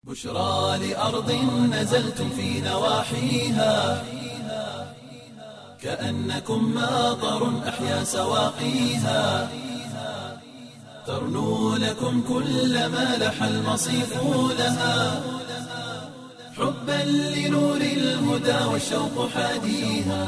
بشرى لأرض نزلتم في نواحيها كأنكم ماطر أحيا سواقيها ترنو لكم كل ما لح المصيف لها حبا لنور الهدى والشوق حاديها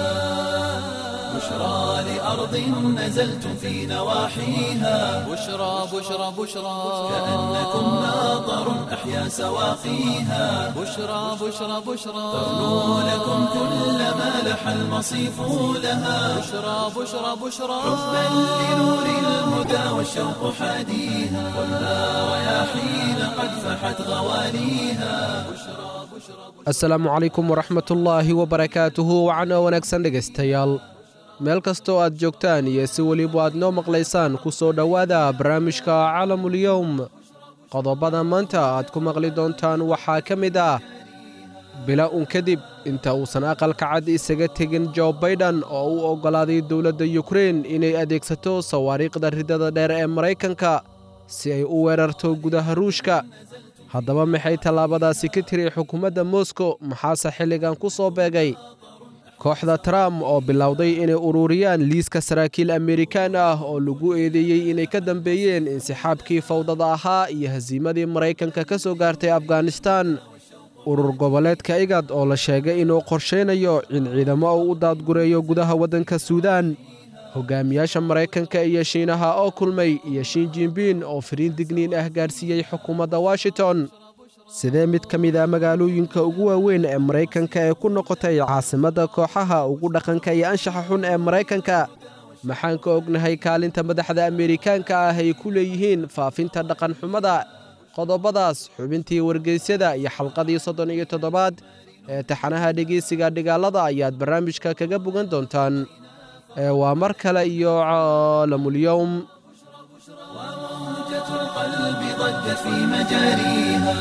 بشرى لأرض نزلتم في نواحيها بشرى بشرى بشرى كأنكم ماطر أحيا سواقيها بشرى بشرى بشرى ترنو لكم كل ما لح المصيف لها بشرى بشرى بشرى حبا لنور الهدى والشوق حاديها والنار رياحين قد فحت غواليها asalaamu calaykum waraxmatullaahi wabarakaatuhu wacno wanaagsan dhegaystayaal meel kastoo aad joogtaan iyo si weliba aad noo maqlaysaan ku soo dhowaada barnaamijka calamulyowm qodobada maanta aad ku maqli doontaan waxaa ka mid ah bila un kadib inta uusan aqalka cad isaga tegin jo baydhan oo u oggolaaday dowladda yukrein inay adeegsato sawaariikhda ridada dheer ee maraykanka si ay u weerarto gudaha ruushka haddaba maxay tallaabadaasi ka tiri xukuumadda moskow maxaase xilligan ku soo beegay kooxda trump oo bilowday inay ururiyaan liiska saraakiil amerikaan ah oo lagu eedeeyey inay ka dambeeyeen insixaabkii fawdada ahaa iyo hasiimadii maraykanka ka soo gaartay afghanistan urur goboleedka igad oo la sheegay inuu qorshaynayo in ciidamo uu u daadgureeyo gudaha waddanka suudaan hogaamiyaasha maraykanka iyo shiinaha oo kulmay iyo shiin jinbiin oo firiin digniin ah gaarsiiyey xukuumadda washington sidee mid ka mid a magaalooyinka ugu waaweyn ee maraykanka ee ku noqotay caasimadda kooxaha ugu dhaqanka iyo anshaxa xun ee maraykanka maxaan ka ognahay kaalinta madaxda amerikaanka ah ay ku leeyihiin faafinta dhaqanxumada qodobadaas xubintii wargeysyada iyo xalqadii soddon iyo toddobaad ee taxanaha dhegeysiga dhigaalada ayaad barnaamijka kaga bogan doontaan ee waa mar kale iyo caalamulyowm وموجة القلب ضجت في مجاريها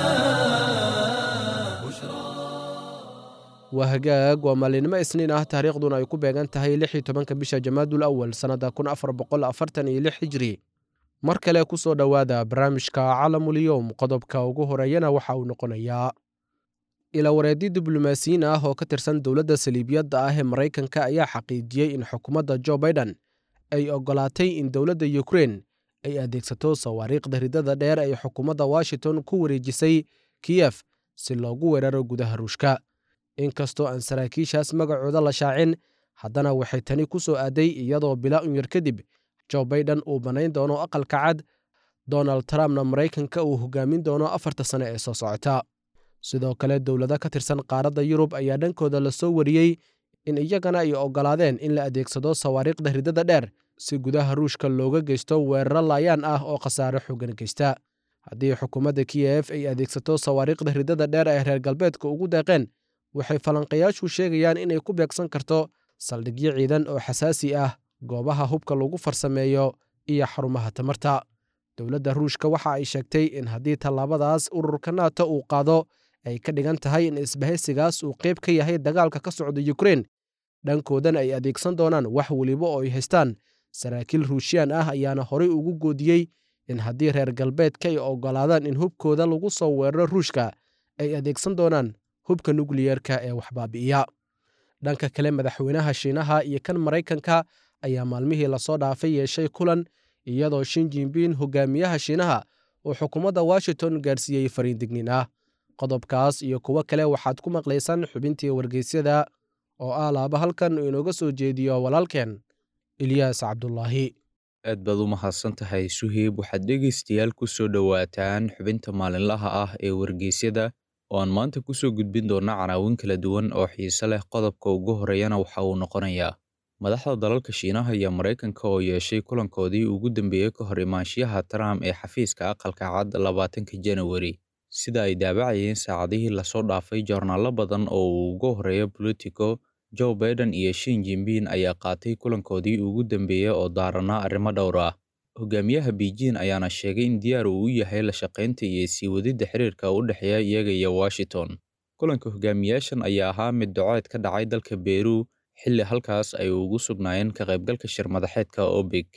waa hagaag waa maalinimo isniin ah taariikhduna ay ku beegan tahay lix iyo tobanka bisha jamaadul awal sannadda kun afar boqol afartan iyo lix hijri mar kale ku soo dhowaada barnaamijka calamulyowm qodobka ugu horeeyana waxa uu noqonayaa ilawareedyo diblomaasiyiin ah oo ka tirsan dowladda saliibiyadda ah ee maraykanka ayaa xaqiijiyey in xukuumadda jo baiden ay oggolaatay in dowladda yukrein ay adeegsato sawaariikhda ridada dheer ay xukuumadda washington ku wareejisay kiyef si loogu weeraro gudaha ruushka inkastoo aan saraakiishaas magacooda la shaacin haddana waxay tani ku soo aaday iyadoo bila un yar kadib jo baiden uu bannayn doono aqalka cad donald trumpna maraykanka uu hogaamin doono afarta sane ee soo socota sidoo kale dowlado ka tirsan qaaradda yurub ayaa dhankooda la soo wariyey in iyagana ay oggolaadeen in la adeegsado sawaariikhda ridada dheer si gudaha ruushka looga geysto weeraro laayaan ah oo khasaare xooggan geysta haddii xukuumadda kiyef ay adeegsato sawaariikhda ridada dheer ee reer galbeedka ugu deeqeen waxay falanqayaashu sheegayaan inay ku beegsan karto saldhigyo ciidan oo xasaasi ah goobaha hubka lagu farsameeyo iyo xarumaha tamarta dowladda ruushka waxa ay sheegtay in haddii tallaabadaas ururka nato uu qaado ay ka dhigan tahay in isbahaysigaas uu qayb ka yahay dagaalka ka socda yukrein dhankoodan ay adeegsan doonaan wax weliba oo ay haystaan saraakiil ruushiyaan ah ayaana horey ugu goodiyey in haddii reer galbeedka ay oggolaadaan in hubkooda lagu soo weeraro ruushka ay adeegsan doonaan hubka nukliyeerka ee waxbaabi'iya dhanka kale madaxweynaha shiinaha iyo kan maraykanka ayaa maalmihii lasoo dhaafay yeeshay kulan iyadoo shin jinbiin hogaamiyaha shiinaha uu xukuumadda washington gaarsiiyey fariin digniin ah qodobkaas iyo kuwo kale waxaad ku maqlaysaan xubintii wargeysyada oo ah laaba halkan uu inooga soo jeediyo walaalkeen ilyaas cabdulaahi aad baad u mahadsan tahay suheyb waxaad dhegaystayaal ku soo dhowaataan xubinta maalinlaha ah ee wargeysyada oo aan maanta ku soo gudbin doona canaawin kala duwan oo xiise leh qodobka ugu horeeyana waxa uu noqonayaa madaxda dalalka shiinaha iyo maraykanka oo yeeshay kulankoodii ugu dambeeyey ka hor imaanshiyaha trump ee xafiiska aqalka cad labaatanka janawari sida ay daabacayeen saacadihii lasoo dhaafay joornaallo badan oo uu ugu horeeyo bolitico joe baiden iyo shin jinbiin ayaa qaatay kulankoodii ugu dambeeyey oo daaranaa arrimo dhowr ah hogaamiyaha beijing ayaana sheegay in diyaar uu u yahay la shaqaynta iyo sii wadidda xiriirka u dhexeeya iyaga iyo washington kulanka hogaamiyaashan ayaa ahaa mid docood ka dhacay dalka beru xilli halkaas ay ugu sugnaayeen ka qaybgalka shirmadaxeedka obeg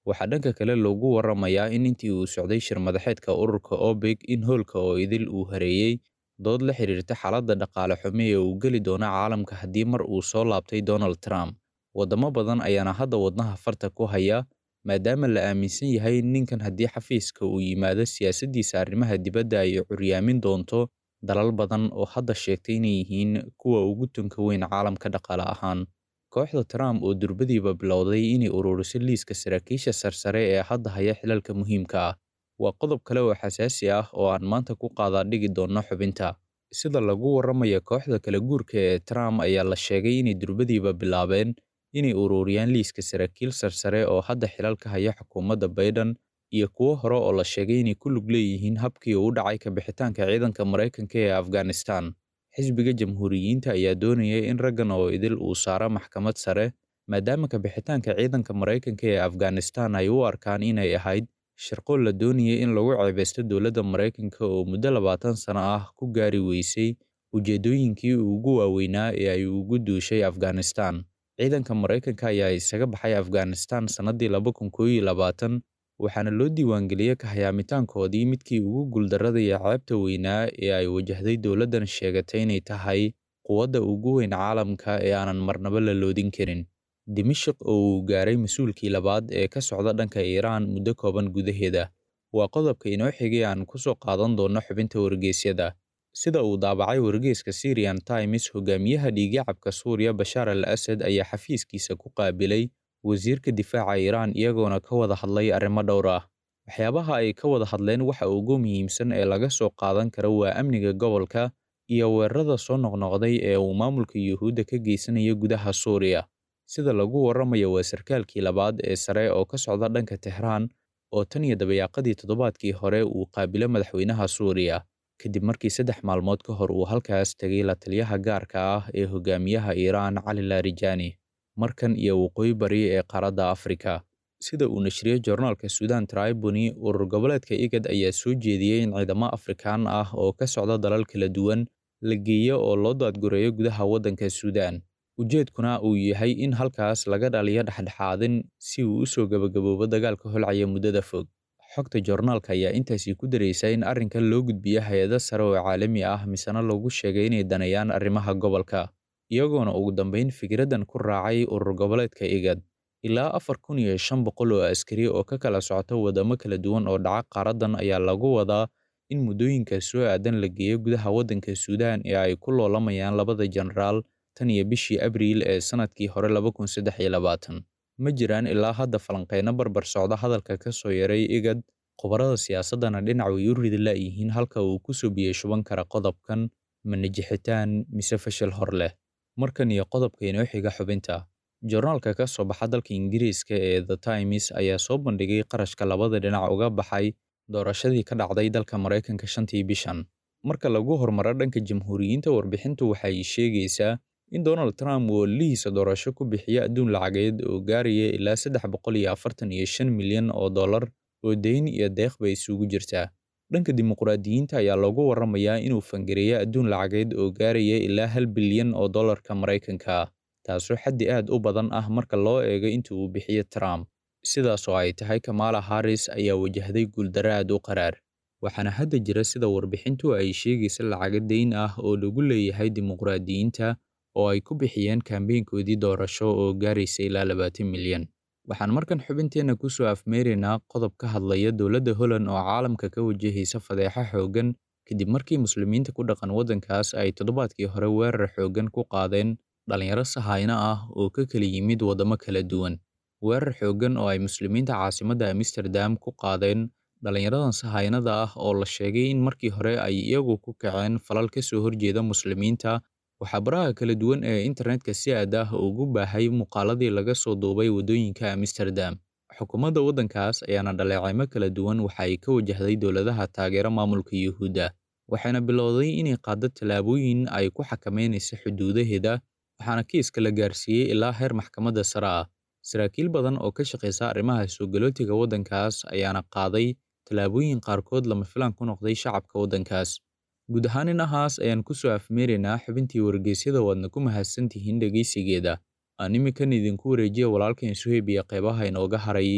waxaa dhanka kale loogu waramayaa in intii uu socday shir madaxeedka ururka obeg in hoolka oo idil uu hareeyey dood la xiriirta xaaladda dhaqaale xume ee uu geli doono caalamka haddii mar uu soo laabtay donald trump waddamo badan ayaana hadda wadnaha farta ku haya maadaama la aaminsan yahay in ninkan haddii xafiiska uu yimaado siyaasaddiisa arrimaha dibadda ay curyaamin doonto dalal badan oo hadda sheegtay inay yihiin kuwa ugu tunka weyn caalamka dhaqaale ahaan kooxda trump oo durbadiiba bilowday inay ururiso liiska saraakiisha sarsare ee hadda haya xilalka muhiimka ah waa qodob kale oo xasaasi ah oo aan maanta ku qaadaa dhigi doonno xubinta sida lagu warramaya kooxda kala guurka ee trump ayaa la sheegay inay durbadiiba bilaabeen inay ururiyaan liiska saraakiil sarsare oo hadda xilalka haya xukuumadda baiden iyo kuwo hore oo la sheegay inay ku lug leeyihiin habkii uu dhacay ka bixitaanka ciidanka maraykanka ee afghanistan xisbiga jamhuuriyiinta ayaa doonaya in raggan oo idil uu saaro maxkamad sare maadaama ka bixitaanka ciidanka maraykanka ee afghanistan ay u arkaan inay ahayd shirqool la doonayay in lagu ceebeysto dowladda maraykanka oo muddo labaatan sano ah ku gaari weysay ujeeddooyinkii ugu waaweynaa ee ay ugu duushay afghanistan ciidanka maraykanka ayaa isaga baxay afghanistan sannaddii laba kun koow iyo labaatan waxaana loo diiwaangeliyey kahayamitaankoodii midkii ugu guuldarrada iyo ceebta weynaa ee ay wajahday dowladdan sheegatay inay tahay quwadda ugu weyn caalamka ee aanan marnaba la loodin karin dimashik oo uu gaaray mas-uulkii labaad ee ka socda dhanka iiraan muddo kooban gudaheeda waa qodobka inoo xigay aan ku soo qaadan doonno xubinta wargeysyada sida uu daabacay wargeyska syrian times hogaamiyaha dhiigacabka suuriya bashaar al asad ayaa xafiiskiisa ku qaabilay wasiirka difaaca iiraan iyagoona ka wada hadlay arrimo dhowr ah waxyaabaha ay ka wada hadleen waxa ugu muhiimsan ee laga soo qaadan karo waa amniga gobolka iyo weerarada soo noqnoqday ee uu maamulka yuhuudda ka geysanayo gudaha suuriya sida lagu warramayo waa sarkaalkii labaad ee sare oo ka socda dhanka tehraan oo tan iyo dabayaaqadii toddobaadkii hore uu qaabilo madaxweynaha suuriya kadib markii saddex maalmood ka hor uu halkaas tegay la taliyaha gaarka ah ee hogaamiyaha iiraan cali larijani markan iyo waqooyi bari ee qaaradda afrika sida uu nashriyey joornaalka suudan tribuni urur goboleedka igad ayaa soo jeediyey in ciidamo afrikaan ah oo ka socda dalal kala duwan la geeyo oo loo daadgureeyo gudaha waddanka suudaan ujeedkuna uu yahay in halkaas laga dhaliyo dhexdhexaadin si uu u soo gebagaboobo dagaalka holcaya muddada fog xogta joornaalka ayaa intaasi ku daraysa in arrinkan loo gudbiyo hay-ado sare oo caalami ah misena lagu sheegay inay danayaan arrimaha gobolka iyagoona ugu dambayn fikraddan ku raacay urur goboleedka igad ilaa afar kun iyo shan boqol oo askari oo ka kala socota waddamo kala duwan oo dhaca qaaraddan ayaa lagu wadaa in muddooyinka soo aadan la geeyo gudaha waddanka suudaan ee ay ku loolamayaan labada jenaraal tan iyo bishii abriil ee sannadkii hore laba kun saddex iyo labaatan ma jiraan ilaa hadda falanqeyno barbar socda hadalka ka soo yaray igad khubarada siyaasaddana dhinac way u ridi la'yihiin halka uu ku soo biyey shuban kara qodobkan ma najixitaan mise fashil hor leh markan iyo qodobka inoo xiga xubinta joornaalka ka soo baxa dalka ingiriiska ee the times ayaa soo bandhigay qarashka labada dhinac uga baxay doorashadii ka dhacday dalka maraykanka shantii bishan marka lagu hormaro dhanka jamhuuriyiinta warbixintu waxay sheegaysaa in donald trump uu ololihiisa doorasho ku bixiyo adduun lacageed oo gaaraya ilaa saddex boqol iyo afartan iyo shan milyan oo dollar oo deyn iyo deeqba isugu jirtaa dhanka dimuqraadiyiinta ayaa loogu warramayaa inuu fangareeyo adduun lacageed oo gaaraya ilaa hal bilyan oo dollarka maraykanka ah taasoo xaddi aad u badan ah marka loo eego inta uu bixiyo trump sidaasoo ay tahay kamala harris ayaa wajahday guuldaro aad u qaraar waxaana hadda jira sida warbixintu ay sheegaysa lacago deyn ah oo lagu leeyahay dimuqraadiyiinta oo ay ku bixiyeen kambeynkoodii doorasho oo gaaraysa ilaa labaatan milyan waxaan markan xubinteenna ku soo afmeeraynaa qodob ka hadlaya dowladda holland oo caalamka ka wajahaysa fadeexo xooggan kadib markii muslimiinta ku dhaqan waddankaas ay toddobaadkii hore weerar xooggan ku qaadeen dhallinyaro sahayno ah oo ka kala yimid waddamo kala duwan weerar xooggan oo ay muslimiinta caasimadda amsterdam ku qaadeen dhallinyaradan sahaynada ah oo la sheegay in markii hore ay iyagu ku kaceen falal ka soo horjeeda muslimiinta waxaa baraha kala duwan ee internetka si aad ah ugu baahay muuqaaladii laga soo duubay waddooyinka amsterdam xukuumadda waddankaas ayaana dhaleecaymo kala duwan waxa ay ka wajahday dowladaha taageera maamulka yuhuudda waxayna bilowday inay qaaddo tallaabooyin ay ku xakameynaysa xuduudaheeda waxaana kiiska la gaarsiiyey ilaa heer maxkamadda sare ah saraakiil badan oo ka shaqaysa arrimaha soogalootiga waddankaas ayaana qaaday tallaabooyin qaarkood lama filaan ku noqday shacabka waddankaas guud ahaan inahaas ayaan ku soo afmeeraynaa xubintii wargeysyada waadna ku mahadsantihiin dhegaysigeeda aan iminkan idinku wareejiya walaalkan suheyb iyo qeybaha inooga haray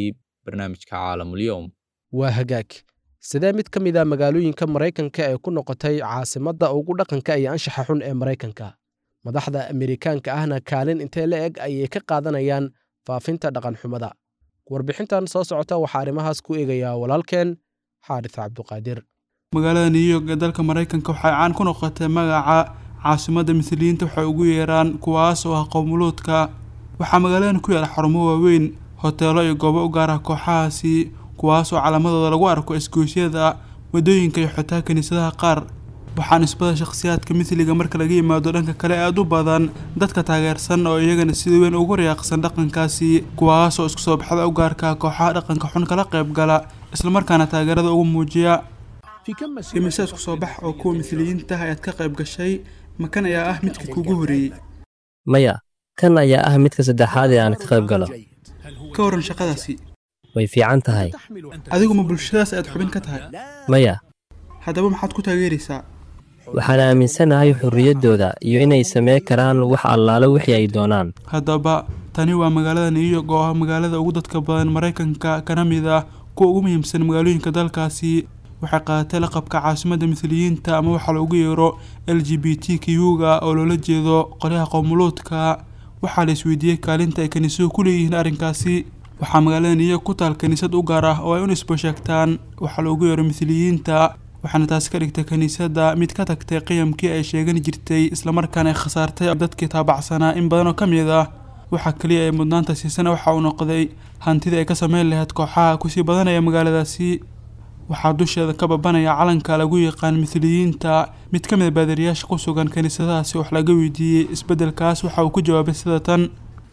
barnaamijka caalamulyoom waa hagaag sidee mid ka mid a magaalooyinka maraykanka ee ku noqotay caasimadda ugu dhaqanka iyo anshaxa xun ee maraykanka madaxda amerikaanka ahna kaalin intee la eg ayay ka qaadanayaan faafinta dhaqanxumada warbixintan soo socota waxaa arrimahaas ku eegayaa walaalkeen xaaris cabduqaadir magaalada new york ee dalka maraykanka waxay caan ku noqotay magaca caasimadda misliyiinta waxay ugu yeeraan kuwaas oo ah qowmuluudka waxaa magaaladan ku yaala xarumo waaweyn hoteelo iyo goobo u gaar ah kooxahaasi kuwaas oo calaamadooda lagu arko isgoysyada waddooyinka iyo xitaa kiniisadaha qaar waxaa nisbada shakhsiyaadka misliga marka laga yimaado dhanka kale aada u badan dadka taageersan oo iyagana sida weyn ugu riyaaqsan dhaqankaasi kuwaas oo isku soo baxda u gaarka kooxaha dhaqanka xun kala qayb gala islamarkaana taageerada ugu muujiya imise isku soo bax oo kuwa misliyiinta ayaad ka qayb gashay makan ayaa ah midka kugu horeeyey maya kan ayaa ah midka saddexaad ee aan ka qayb galo ka waran shaqadaasi way fiican tahay adigu ma bulshadaas aad xubin ka tahay maya haddaba maxaad ku taageeraysaa waxaan aaminsanahay xorriyaddooda iyo inay samey karaan wax allaale wixii ay doonaan haddaba tani waa magaalada new york oo ah magaalada ugu dadka badan maraykanka kana mid ah kuwa ugu muhiimsan magaalooyinka dalkaasi waxay qaadatay laqabka caasimadda misliyiinta ama waxaa loogu yeero l g b t q-ga oo loola jeedo qolyaha qowmuluudka waxaa la isweydiiyey kaalinta ay kiniisuhu ku leeyihiin arrinkaasi waxaa magaalada new york ku taal kiniisad u gaar ah oo ay u nisbo sheegtaan waxaa loogu yeero misliyiinta waxaana taasi ka dhigtay kiniisadda mid ka tagtay qiyamkii ay sheegan jirtay islamarkaana ay khasaartay dadkii taabacsanaa in badan oo ka mid ah waxaa keliya ay mudnaanta siisana waxa uu noqday hantidii ay ka sameyn lahayd kooxaha kusii badanaya magaaladaasi waxaa dusheeda ka babanaya calanka lagu yaqaan misliyiinta mid ka mid a baadariyaasha ku sugan kiniisadahaasi wax laga weydiiyey isbeddelkaas waxa uu ku jawaabay sida tan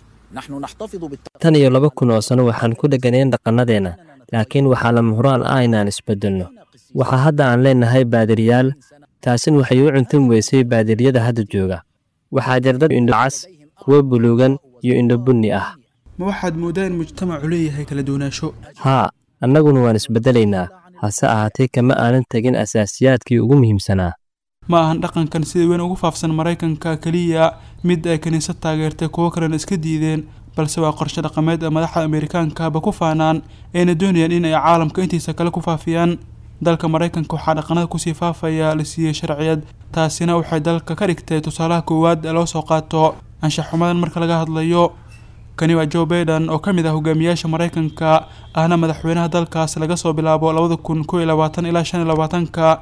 tan iyo laba kun oo sano waxaan ku dheganayn dhaqannadeenna laakiin waxaa lama huraan ah inaan isbeddelno waxaa hadda aan leenahay baadiriyaal taasin waxay u cuntan weysay baadiriyada hadda jooga waxaa jir dad indhocas kuwo buluugan iyo indho bunni ah ma waxaad mooddaa in mujtamacu leeyahay kala duwanaansho haa annaguna waan isbeddelaynaa hase ahaatee kama aanan tegin asaasiyaadkii ugu muhiimsanaa ma ahan dhaqankan sida weyn ugu faafsan maraykanka keliya mid ay kiniisad taageertay kuwo kalena iska diideen balse waa qorshe dhaqameed ee madaxda amerikaankaaba ku faanaan ayna doonayaan in ay caalamka intiisa kale ku faafiyaan dalka maraykanka waxaa dhaqanada kusii faafaya la siiyey sharciyad taasina waxay dalka ka dhigtay tusaalaha koowaad ee loo soo qaato anshaxumadan marka laga hadlayo kani waa joe baiden oo ka mid ah hogaamiyaasha maraykanka ahna madaxweynaha dalkaas laga soo bilaabo labada kun koo iyo labaatan ilaa shan iyo labaatanka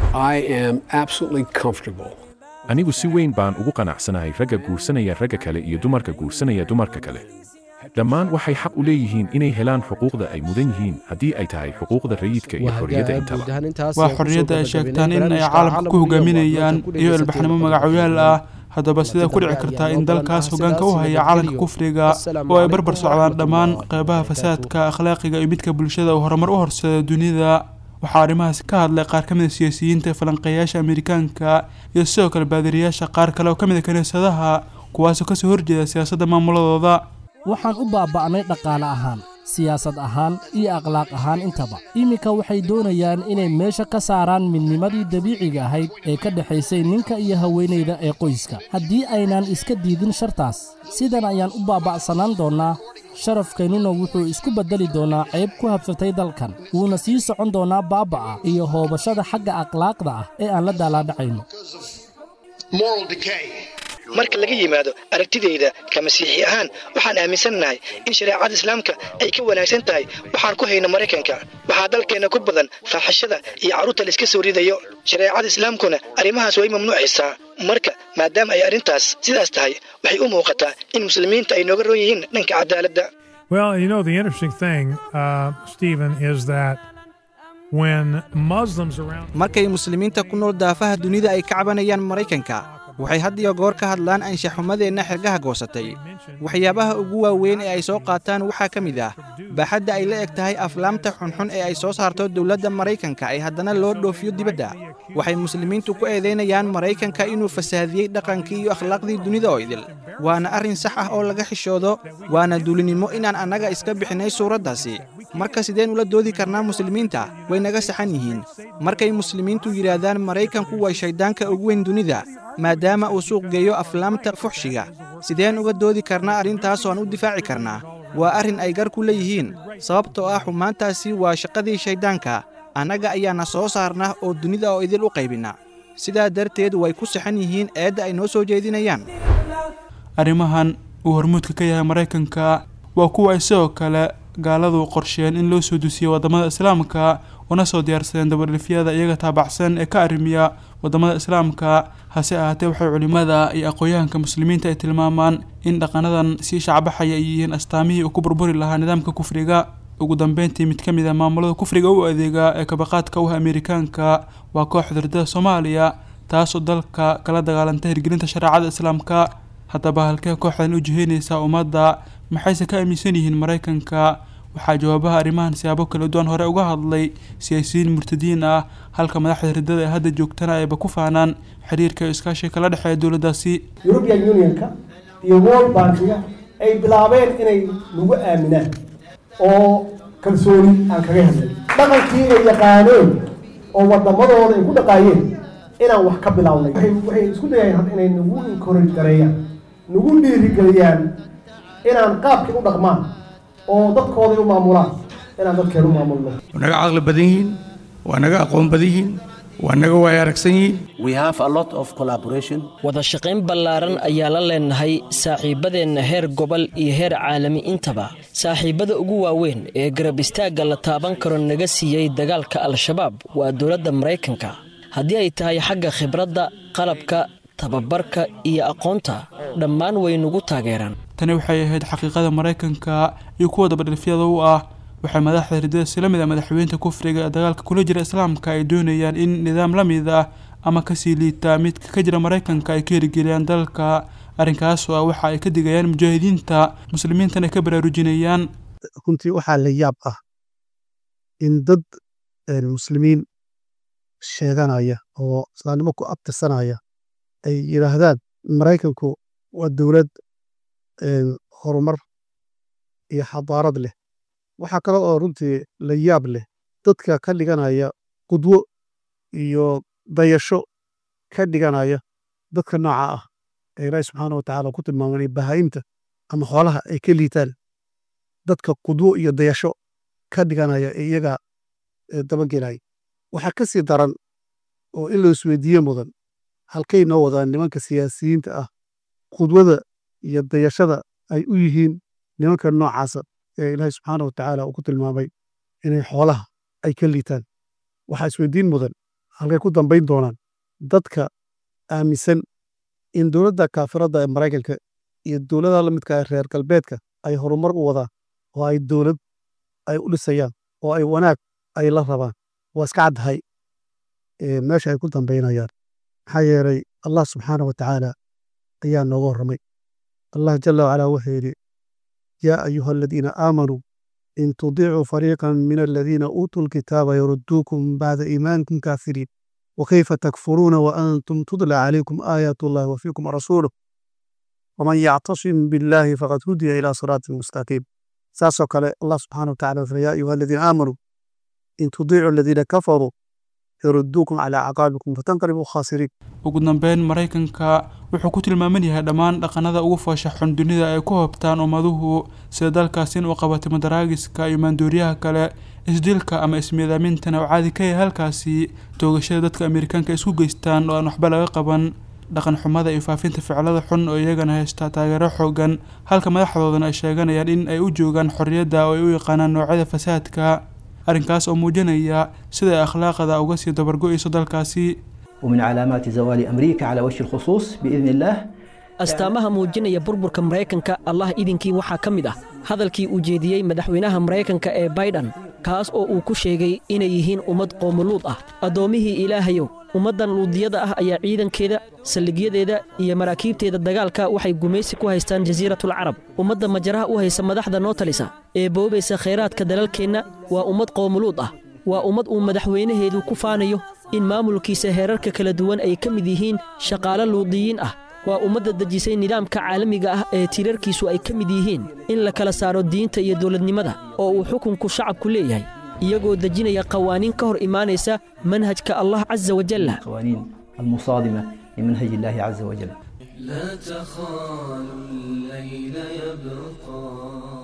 anigu si weyn baan ugu qanacsanahay ragga guursanaya ragga kale iyo dumarka guursanaya dumarka kale dhammaan waxay xaq u leeyihiin inay helaan xuquuqda ay mudan yihiin haddii ay tahay xuquuqda rayidka iyo xorriyadda intaba waa xorriyadda ay sheegtaan in ay caalamka ku hogaaminayaan iyo ilbaxnimo magacoyaal ah haddaba sidee ku dhici kartaa in dalkaas hoggaanka u haya calanka kufriga oo ay barbar socdaan dhammaan qeybaha fasaadka akhlaaqiga iyo midka bulshada uu horumar u horseeda dunida waxaa arrimahaas ka hadlay qaar ka mid a siyaasiyiinta falanqeeyaasha amerikaanka iyo sidoo kale baadiriyaasha qaar kale oo ka mid a kiniisadaha kuwaasoo kasoo horjeeda siyaasadda maamuladooda waxaan u baaba'nay dhaqaale ahaan siyaasad ahaan iyo akhlaaq ahaan intaba iminka waxay doonayaan inay meesha ka saaraan midnimadii dabiiciga ahayd ee ka dhexaysay ninka iyo haweenayda ee qoyska haddii aynaan iska diidin shartaas sidan ayaan u baaba'sanaan doonnaa sharafkeennuna wuxuu isku beddeli doonaa ceeb ku habsatay dalkan wuuna sii socon doonaa baaba'a iyo hoobashada xagga akhlaaqda ah ee aan la daalaadhacayno marka laga yimaado aragtidayda ka masiixi ahaan waxaan aaminsannahay in shareecada islaamka ay ka wanaagsan tahay waxaan ku hayno maraykanka waxaa dalkeenna ku badan faaxashada iyo carruurta la iska soo ridayo shareecada islaamkuna arrimahaas way mamnuucaysaa marka maadaama ay arrintaas sidaas tahay waxay u muuqataa in muslimiinta ay nooga roon yihiin dhanka cadaaladda Well, you know, the interesting thing, uh, Stephen, is that when Muslims around. markay muslimiinta ku nool daafaha dunida ay ka cabanayaan maraykanka waxay had iyo goor ka hadlaan anshaxumadeenna xergaha goosatay waxyaabaha ugu waaweyn ee ay soo qaataan waxaa ka mid ah baaxadda ay la eg tahay aflaamta xunxun ee ay soo saarto dowladda maraykanka ee haddana loo dhoofiyo dibadda waxay muslimiintu ku eedaynayaan maraykanka inuu fasaadiyey dhaqankii iyo akhlaaqdii dunida oo idil waana arrin sax ah oo laga xishoodo waana duulinimo inaan annaga iska bixinay suuraddaasi marka sideen ula doodi karnaa muslimiinta way naga saxan yihiin markay muslimiintu yidhaahdaan maraykanku waa shayddaanka ugu weyn dunida maadaama uu suuq geeyo aflaamta fuxshiga sideen uga doodi karnaa arrintaas oo aan u difaaci karnaa waa arrin ay gar ku leeyihiin sababtoo ah xumaantaasi waa shaqadii shayddaanka annaga ayaana soo saarna oo dunida oo idil u qaybinna sidaa darteed way ku saxan yihiin eedda ay noo soo jeedinayaan arrimahan uu hormuudka ka yahay maraykanka waa kuwa ay sidoo kale gaaladu qorsheen in loo soo dusiyo waddamada islaamka una soo diyaarsadeen dabadhifyada iyaga taabacsan ee ka arrimiya waddamada islaamka hase ahaatee waxay culimmada iyo aqoon-yahanka muslimiinta ay tilmaamaan in dhaqanadan sii shacbaxaya ay yihiin astaamihii uu ku burburi lahaa nidaamka kufriga ugu dambeyntii mid ka mid ah maamulada kufriga u adeega ee kabaqaadka u ah ameerikaanka waa kooxda ridada soomaaliya taasoo dalka kala dagaalanta hirgelinta shareecada islaamka haddaba halkee kooxdan u jiheynaysaa ummadda maxayse ka aaminsan yihiin maraykanka waxaa jawaabaha arrimahan siyaabo kala duwan hore uga hadlay siyaasiyiin murtadiin ah halka madaxda riddada ee hadda joogtana ayba ku faanaan xiriirka iyo iskaashiga kala dhexeeya dowladdaasi european unionka iyo world bankiga ay bilaabeen inay nagu aaminaan oo kalsooni aan kaga helnay dhaqankii ay yaqaaneen oo waddamadooda ay ku dhaqaayeen inaan wax ka bilownay waxay isku dayayaan inay nagu encourage gareeyaan nagu dhiirigeliyaan inaan qaabkii u dhaqmaan oo dadkooday u maamulaan inaan dadkeen u maamulno waa naga caqli badan yihiin waa naga aqoon badan yihiin waa naga waaya aragsan yihiin wada shaqayn ballaaran ayaa la leenahay saaxiibbadeenna heer gobol iyo heer caalami intaba saaxiibbada ugu waaweyn ee garab istaagga la taaban karo naga siiyey dagaalka al-shabaab waa dowladda maraykanka haddii ay tahay xagga khibradda qalabka tababarka iyo aqoonta dhammaan way nagu taageeraan tani waxay ahayd xaqiiqada maraykanka iyo kuwa dabadhifyada u ah waxay madaxda riddada sila mid a madaxweynta kufriga ee dagaalka kula jira islaamka ay doonayaan in nidaam la mid ah ama kasii liita midka ka jira maraykanka ay ka hirgeliyaan dalka arrinkaasoo ah waxa ay ka digayaan mujaahidiinta muslimiintana ay ka baraarujinayaan runtii waxaa la yaab ah in dad muslimiin sheeganaya oo islaamnimo ku abtirsanaya ay yidhaahdaan maraykanku waa dowlad horumar iyo xadaarad leh waxaa kale oo runtii la yaab leh dadka ka dhiganaya qudwo iyo dayasho ka dhiganaya dadka nooca ah ee ilaahi subxaana wa tacaala ku tilmaamanay bahaa'imta ama xoolaha ay ka liitaan dadka qudwo iyo dayasho ka dhiganaya ee iyaga dabagelaya waxaa ka sii daran oo in la isweydiiye mudan halkay noo wadaan nimanka siyaasiyiinta ah qudwada iyo dayashada ay u yihiin nimanka noocaasa ee ilaahay subxaana wa tacaala uu ku tilmaamay inay xoolaha ay ka liitaan waxaa isweydiin mudan halkay ku dambayn doonaan dadka aaminsan in dowladda kaafiradda ee maraykanka iyo dowladaha la midka ee reer galbeedka ay horumar u wadaan oo ay dowlad ay u dhisayaan oo ay wanaag ay la rabaan waa iska caddahay meesha ay ku dambaynayaan maxaa yeelay allah subxaana wa tacaala ayaa nooga warramay allah jala wacalaa wuxuu yidhi yaa ayuha aladiina aamanuu in tudiicuu fariiqan min aladiina uutuu lkitaaba yarudduukum bacda iimaanikum kaafiriin wakayfa takfuruuna waantum tudla calaykum aayaat ullahi wa fiikum rasuuluh waman yactasim billaahi faqad hudiya ilaa siraatin mustaqiim saasoo kale allah subxaana wa tacala wuxuu yaa ayuha aladiina aamanuu in tudiicuu aladiina kafaruu yarudduukum calaa caqaabikum fatanqalibuu khaasiriin ugu dambeyn maraykanka wuxuu ku tilmaaman yahay dhammaan dhaqanada ugu foosha xun dunida ay ku hobtaan ummaduhu sida dalkaas in uu qabatay madaraagiska iyo maandooriyaha kale isdilka ama ismiidaamintana uu caadi ka yahay halkaasi toogashada dadka ameerikaanka isku geystaan oo aan waxba laga qaban dhaqan xumada iyo faafinta ficilada xun oo iyagana haysta taageero xoogan halka madaxdoodana ay sheeganayaan in ay u joogaan xorriyadda oo ay u yaqaanaan noocyada fasaadka arrinkaas oo muujinaya sida ay akhlaaqda uga sii dabargo'ayso dalkaasi ومن علامات زوال أمريكا على وجه الخصوص بإذن الله astaamaha muujinaya burburka maraykanka allah idinkii waxaa ka mid ah hadalkii uu jeediyey madaxweynaha maraykanka ee baydhan kaas oo uu ku sheegay inay yihiin ummad qoomuluud ah addoommihii ilaahayow ummaddan luudiyada ah ayaa ciidankeeda saldhigyadeeda iyo maraakiibteeda dagaalka waxay gumaysi ku haystaan jasiiratul carab ummadda majaraha u haysa madaxda noo talisa ee boobaysa khayraadka dalalkeenna waa ummad qoomuluud ah waa ummad uu madaxweynaheedu ku faanayo in maamulkiisa heerarka kala duwan ay ka mid yihiin shaqaalo luudiyiin ah waa ummadda dejisay nidaamka caalamiga ah ee tiirarkiisu ay ka mid yihiin in la kala saaro diinta iyo dowladnimada oo uu xukunku shacabku leeyahay iyagoo dejinaya qawaaniin ka hor imaanaysa manhajka allah casa wajalla قوانين المصادمة لمنهج الله عز وجل لا تخالوا الليل يبقى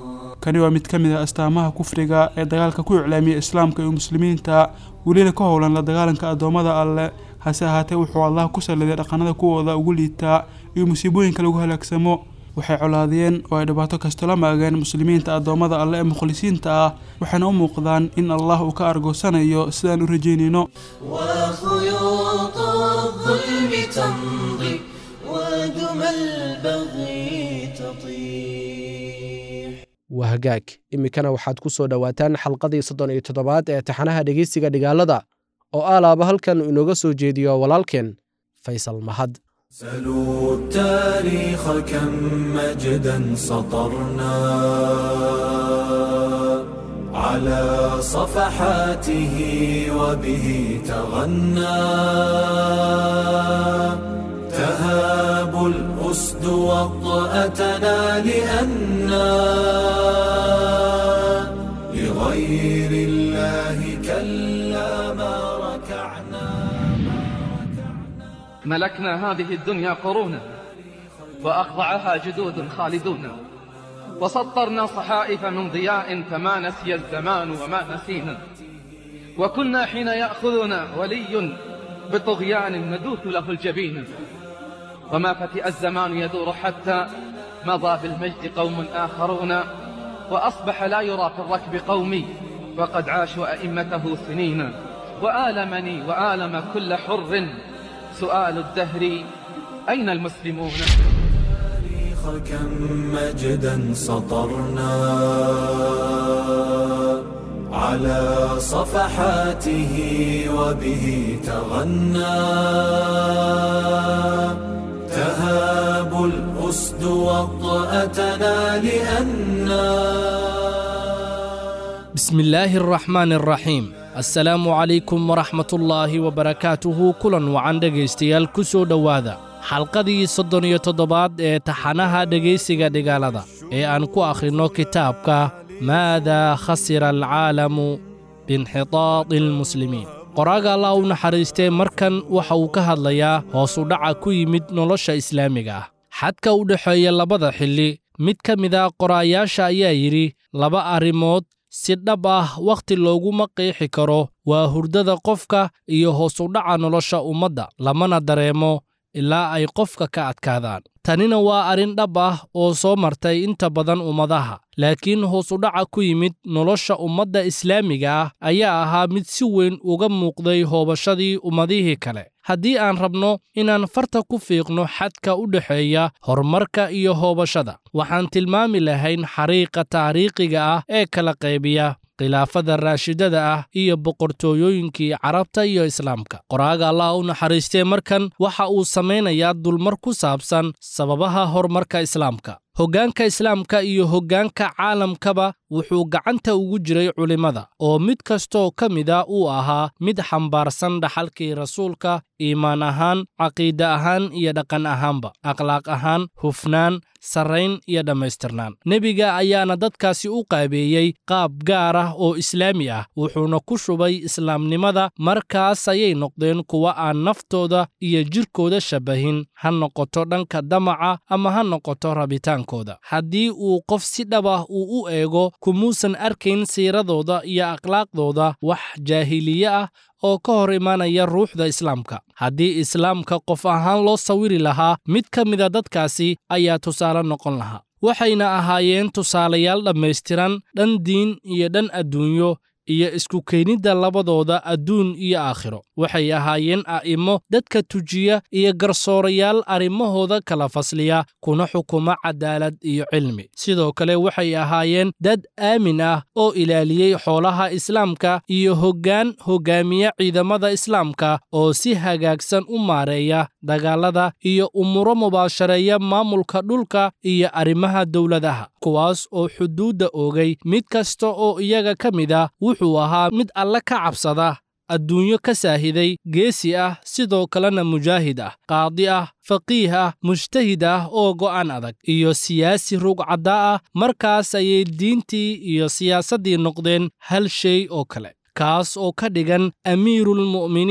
kani waa mid ka mid ah astaamaha kufriga ee dagaalka ku iclaamiya islaamka iyo muslimiinta welina ka howlan la dagaalanka addoommada alleh hase ahaatee wuxuu allah ku salliday dhaqanada kuwooda ugu liitaa iyo musiibooyinka lagu halaagsamo waxay colaadiyeen oo ay dhibaato kasta la maageen muslimiinta addoommada alle ee mukhlisiinta ah waxayna u muuqdaan in allah uu ka argoosanayo sidaan u rajeynayno وخيوط الظلم تمضي ودم البغي تطيح waa hagaag iminkana waxaad ku soo dhowaataan xalqadii soddon iyo toddobaad ee taxanaha dhegeysiga dhigaalada oo alaaba halkan inooga soo jeediyo walaalkeen faysal mahad سلوا التاريخ كم مجدا سطرنا على صفحاته وبه تغنى تهاب الأسد وطأتنا لأنا لغير الله كلا ما ركعنا ملكنا هذه الدنيا قرونا وأخضعها جدود خالدون وسطرنا صحائف من ضياء فما نسي الزمان وما نسينا وكنا حين يأخذنا ولي بطغيان ندوث له الجبين وما فتئ الزمان يدور حتى مضى بالمجد قوم آخرون وأصبح لا يرى في الركب قومي وقد عاشوا أئمته سنين وآلمني وآلم كل حر سؤال الدهر أين المسلمون التاريخ كم مجدا سطرنا على صفحاته وبه تغنى تهاب الأسد وطأتنا لأنا بسم الله الرحمن الرحيم assalaamu calaykum waraxmatullaahi wabarakaatuhu kulan wacan dhegaystayaal ku soo dhowaada xalqadii soddon iyo toddobaad ee taxanaha dhegaysiga dhigaalada ee aan ku akhrinno kitaabka maadaa khasira alcaalamu biinxitaadi almuslimiin qoraaga allah u naxariistee markan waxa uu ka hadlayaa hoos u dhaca ku yimid nolosha islaamiga ah xadka u dhexeeya labada xilli mid ka mid a qoraayaasha ayaa yidhi laba arrimood si dhab ah wakhti looguma qeexi karo waa hurdada qofka iyo hoos u dhaca nolosha ummadda lamana dareemo ilaa ay qofka ka adkaadaan tanina waa arrin dhab ah oo soo martay inta badan ummadaha laakiin hoos u dhaca ku yimid nolosha ummadda islaamiga ah ayaa ahaa mid si weyn uga muuqday hoobashadii ummadihii kale haddii aan rabno inaan farta ku fiiqno xadka u dhexeeya horumarka iyo hoobashada waxaan tilmaami lahayn xariiqa taariikhiga ah ee kala qaybiya khilaafada raashidada ah iyo boqortooyooyinkii carabta iyo islaamka qoraaga allah u naxariistee markan waxa uu samaynayaa dulmar ku saabsan sababaha horumarka islaamka hoggaanka islaamka iyo hoggaanka caalamkaba wuxuu gacanta ugu jiray culimmada oo mid kastoo ka mida uu ahaa mid xambaarsan dhaxalkii rasuulka iimaan ahaan caqiide ahaan iyo dhaqan ahaanba akhlaaq ahaan hufnaan sarrayn iyo dhammaystirnaan nebiga ayaana dadkaasi u qaabeeyey qaab gaar ah oo islaami ah wuxuuna ku shubay islaamnimada markaas ayay noqdeen kuwa aan naftooda iyo jidhkooda shabbahin ha noqoto dhanka damaca ama ha noqoto rabitaankooda haddii uu qof si dhab ah uu u eego kumuusan arkayn siiradooda iyo akhlaaqdooda wax jaahiliye ah oo ka hor imaanaya ruuxda islaamka haddii islaamka qof ahaan loo sawiri lahaa mid ka mida dadkaasi ayaa tusaale noqon lahaa waxayna ahaayeen tusaalayaal dhammaystiran dhan diin iyo dhan adduunyo iyo isku keenidda labadooda adduun iyo aakhiro waxay ahaayeen a'immo dadka tujiya iyo garsoorayaal arrimahooda kala fasliya kuna xukuma cadaalad iyo cilmi sidoo kale waxay ahaayeen dad aamin ah oo ilaaliyey xoolaha islaamka iyo hoggaan hoggaamiya ciidamada islaamka oo si hagaagsan u maareeya dagaalada iyo umuro mubaashareeya maamulka dhulka iyo arrimaha dowladaha kuwaas oo xuduudda oogay mid kasta oo iyaga ka mid ah wuxuu ahaa mid alle ka cabsada adduunyo ka saahiday geesi ah sidoo kalena mujaahid ah qaadi ah faqiih ah mujtahid ah oo go'aan adag iyo siyaasi rugcadda ah markaas ayay diintii iyo siyaasaddii noqdeen hal shay oo kale kaas oo ka dhigan amiirulmu'miniin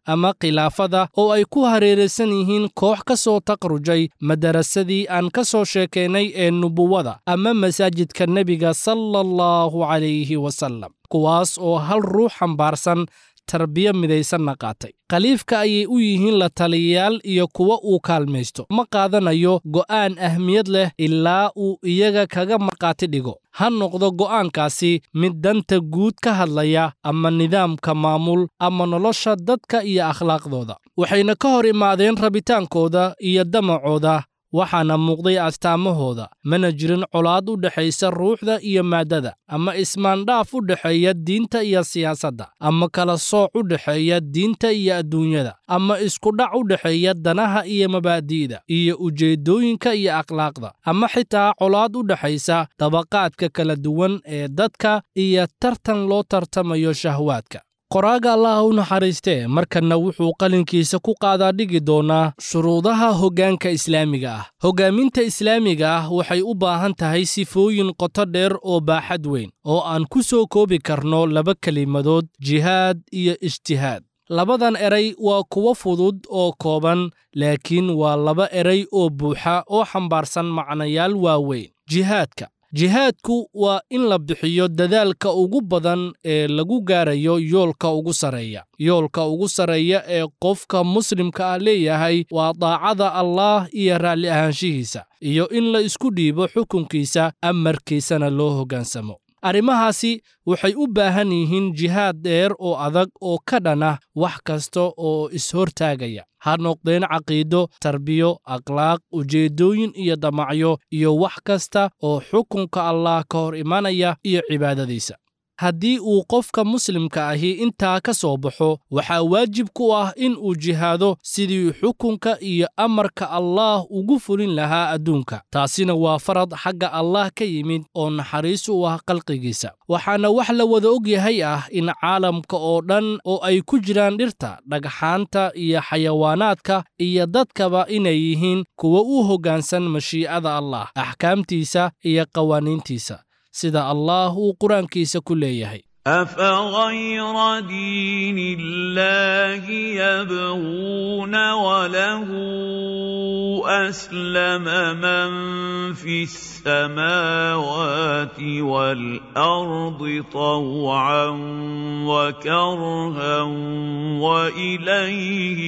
ama khilaafada oo ay ku hareeraysan yihiin koox ka soo taqrujay madarasadii aan ka soo sheekaynay ee nubuwada ama masaajidka nebiga sala allahu calayhi wasallam kuwaas oo hal ruux xambaarsan tarbiya midaysanna qaatay khaliifka ayay u yihiin la taliyayaal iyo kuwa uu kaalmaysto ma qaadanayo go'aan ahmiyad leh ilaa uu iyaga kaga markhaati dhigo ha noqdo go'aankaasi mid danta guud ka hadlaya ama nidaamka maamul ama nolosha dadka iyo akhlaaqdooda waxayna ka hor imaadeen rabitaankooda iyo damacooda waxaana muuqday astaamahooda mana jirin colaad u dhexaysa ruuxda iyo maaddada ama ismaandhaaf u dhexeeya diinta iyo siyaasadda ama kala sooc u dhexeeya diinta iyo adduunyada ama iskudhac u dhexeeya danaha iyo mabaadi'da iyo ujeeddooyinka iyo akhlaaqda ama xitaa colaad u dhexaysa dabaqaadka kala duwan ee dadka iyo tartan loo tartamayo shahwaadka qoraaga allah u naxariistee markanna wuxuu qalinkiisa ku qaadaa dhigi doonaa shuruudaha hoggaanka islaamiga ah hoggaaminta islaamiga ah waxay u baahan tahay sifooyin qoto dheer oo baaxad weyn oo aan ku soo koobi karno laba kelimadood jihaad iyo ijtihaad labadan eray waa kuwo fudud oo kooban laakiin waa laba eray oo buuxa oo xambaarsan macnayaal waaweyn jihaadka jihaadku waa in la bixiyo dadaalka ugu badan ee lagu gaarayo yoolka ugu sarreeya yoolka ugu sarreeya ee qofka muslimka ah leeyahay waa daacada allaah iyo raalli ahaanshihiisa iyo in la isku dhiibo xukunkiisa amarkiisana loo hoggaansamo arrimahaasi waxay u baahan yihiin jihaad dheer oo adag oo ka dhana wax kasta oo is-hortaagaya ha noqdeen caqiido tarbiyo akhlaaq ujeeddooyin iyo damacyo iyo wax kasta oo xukunka allaah ka hor imanaya iyo cibaadadiisa haddii uu qofka muslimka ahi intaa ka soo baxo waxaa waajib ku ah in uu jihaado sidii xukunka iyo amarka allaah ugu fulin lahaa adduunka taasina waa farad xagga allaah ka yimid oo naxariis u ah khalqigiisa waxaana wax la wada og yahay ah in caalamka oo dhan oo ay ku jiraan dhirta dhagxaanta iyo xayawaanaadka iyo dadkaba inay yihiin kuwa u hoggaansan mashiicada allaah axkaamtiisa iyo qawaaniintiisa sida allaah uu qur-aankiisa ku leeyahay أفغير دين الله يبغون وله أسلم من في السماوات والأرض طوعا وكرها وإليه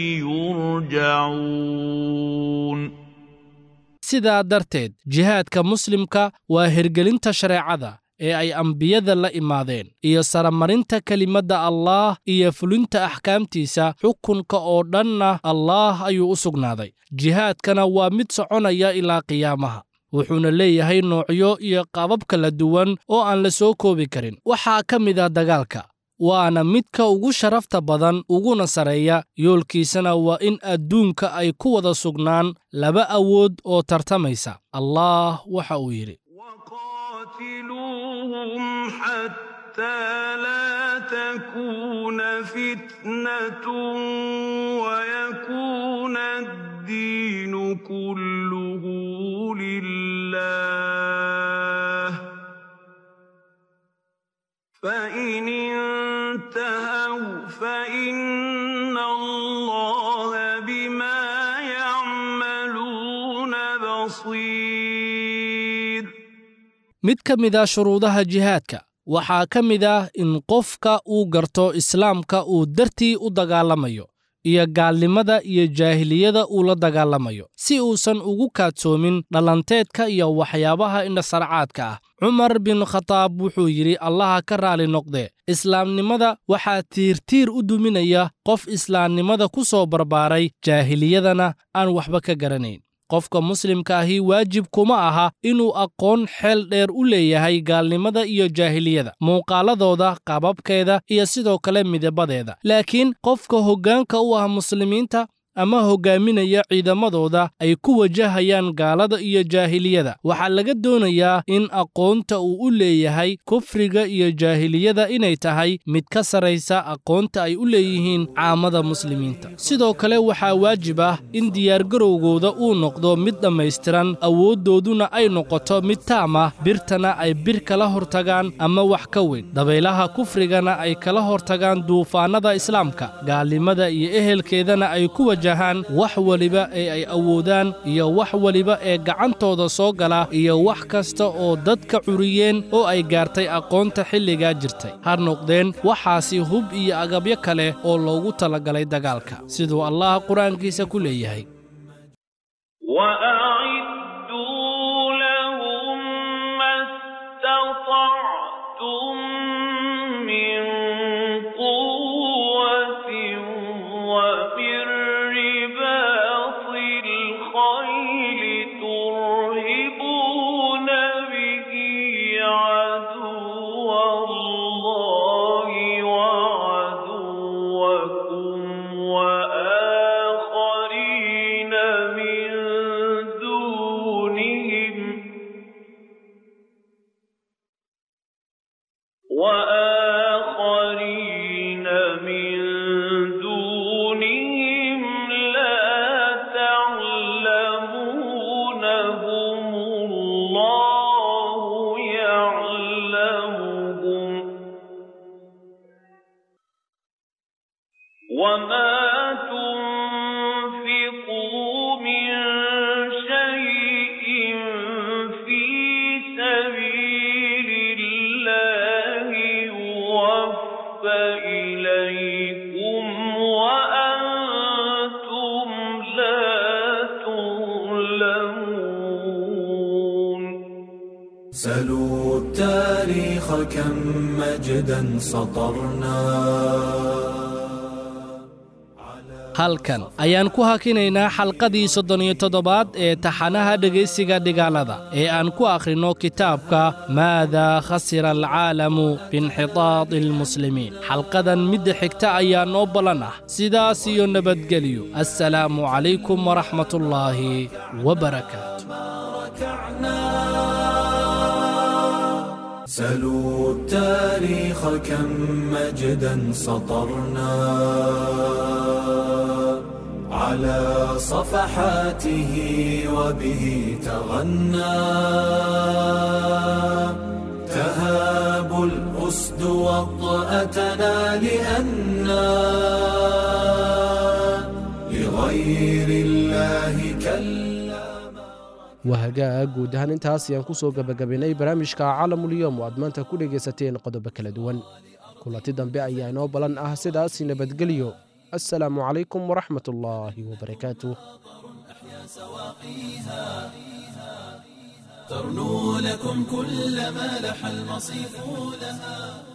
يرجعون sidaa darteed jihaadka muslimka waa hirgelinta shareecada ee ay ambiyada la imaadeen iyo saramarinta kelimadda allaah iyo fulinta axkaamtiisa xukunka oo dhanna allaah ayuu u sugnaaday jihaadkana waa mid soconaya ilaa qiyaamaha wuxuuna leeyahay noocyo iyo qaabab kala duwan oo aan la soo koobi karin waxaa ka mid ah dagaalka waana midka ugu sharafta badan uguna sarreeya yoolkiisana waa in adduunka ay ku wada sugnaan laba awood oo tartamaysa allaah waxa uu yidhi قاتلوهم حتى لا تكون فتنة ويكون الدين كله لله فإن انتهوا فإن الله بما يعملون بصير mid ka mid a shuruudaha jihaadka waxaa ka mid ah in qofka uu garto islaamka uu dartii u dagaalamayo iyo gaalnimada iyo jaahiliyada uu la dagaalamayo si uusan ugu kaadsoomin dhalanteedka iyo waxyaabaha indhasarcaadka ah cumar bin khataab wuxuu yidhi allaha ka raali noqdee islaamnimada waxaa tiirtiir u duminaya qof islaamnimada ku soo barbaaray jaahiliyadana aan waxba ka garanayn qofka muslimka ahi waajib kuma aha inuu aqoon xeel dheer u leeyahay gaalnimada iyo jaahiliyada muuqaaladooda qaababkeeda iyo sidoo kale midabadeeda laakiin qofka hoggaanka u ah muslimiinta ama hoggaaminaya ciidamadooda ay ku wajahayaan gaalada iyo jaahiliyada waxaa laga doonayaa in aqoonta uu u leeyahay kufriga iyo jaahiliyada inay tahay mid ka saraysa aqoonta ay u leeyihiin caamada muslimiinta sidoo kale waxaa waajib ah in diyaargarowgooda uu noqdo mid dhammaystiran awooddooduna ay noqoto mid taam ah birtana ay bir kala hortagaan ama wax ka weyn dabaylaha kufrigana ay kala hortagaan duufaannada islaamka gaalnimada iyo ehelkeedana ay ku wajahaan wax weliba ee ay awoodaan iyo wax weliba ee gacantooda soo gala iyo wax kasta oo dadka curiyeen oo ay gaartay aqoonta xilligaa jirtay ha noqdeen waxaasi hub iyo agabyo kale oo loogu talagalay dagaalka siduu allah qur-aankiisa ku leeyahay وأعدوا لهم ما استطعتم من قوة ومن رباط الخيل ترهبون به عدو الله وعدوكم وآخرين من دونهم وآخرين من دونهم لا تعلمونهم الله يعلمهم وما تنفقوا من شيء في سبيل الله يوفى إليكم وأنتم لا تظلمون سلوا التاريخ كم مجدا سطرنا halkan ayaan ku hakinaynaa xalqadii soddon iyo toddobaad ee taxanaha dhegaysiga dhigaalada ee aan ku akhrinno kitaabka maadaa khasira alcaalamu biinxitaadi almuslimiin xalqadan midda xigta ayaa noo ballan ah sidaas iyo nabadgelyo assalaamu calaykum waraxmatullaahi wabarakaatu سلوا التاريخ كم مجدا سطرنا على صفحاته وبه تغنى تهاب الأسد وطأتنا لأنا لغير الله كلا waa hagaag guud ahaan intaas ayaan ku soo gebagabaynay barnaamijka caalamulyoom oo aad maanta ku dhegaysateen qodobo kala duwan kulanti dambe ayaa inoo ballan ah sidaas nabadgelyo assalaamu calaykum waraxmat ullaahi wabarakaatuh ترنو لكم كل ما لح المصيف لها